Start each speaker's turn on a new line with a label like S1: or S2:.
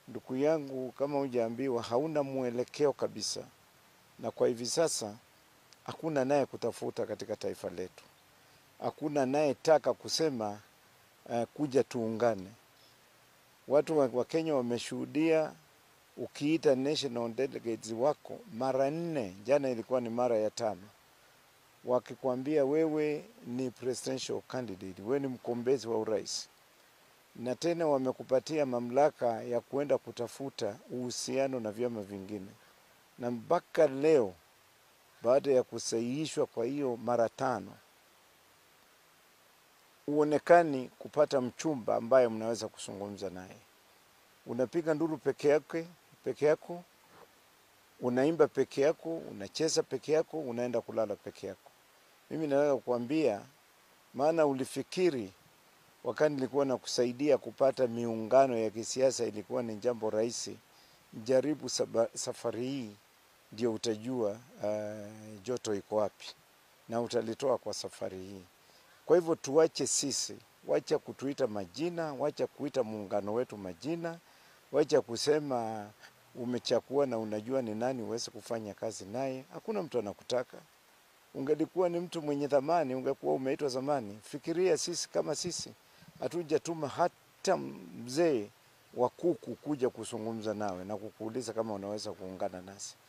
S1: ndugu yangu, kama hujaambiwa, hauna mwelekeo kabisa, na kwa hivi sasa hakuna naye kutafuta katika taifa letu, hakuna anayetaka kusema uh, kuja tuungane. Watu wa, wa Kenya wameshuhudia ukiita national delegates wako mara nne, jana ilikuwa ni mara ya tano, wakikwambia wewe ni presidential candidate, wewe ni mkombezi wa urais, na tena wamekupatia mamlaka ya kuenda kutafuta uhusiano na vyama vingine, na mpaka leo baada ya kusahihishwa kwa hiyo mara tano huonekani kupata mchumba ambaye mnaweza kuzungumza naye. Unapiga nduru peke yake peke yako, unaimba peke yako, unacheza peke yako, unaenda kulala peke yako. Mimi naweza kukwambia, maana ulifikiri wakati nilikuwa nakusaidia kupata miungano ya kisiasa ilikuwa ni jambo rahisi. Jaribu saba, safari hii ndio utajua uh, joto iko wapi na utalitoa kwa safari hii. Kwa hivyo tuache sisi, wacha kutuita majina, wacha kuita muungano wetu majina, wacha kusema umechakua na unajua ni nani uweze kufanya kazi naye. Hakuna mtu anakutaka. Ungelikuwa ni mtu mwenye thamani, ungekuwa umeitwa zamani. Fikiria sisi kama sisi hatujatuma hata mzee wa kuku kuja kuzungumza nawe na kukuuliza kama unaweza kuungana nasi.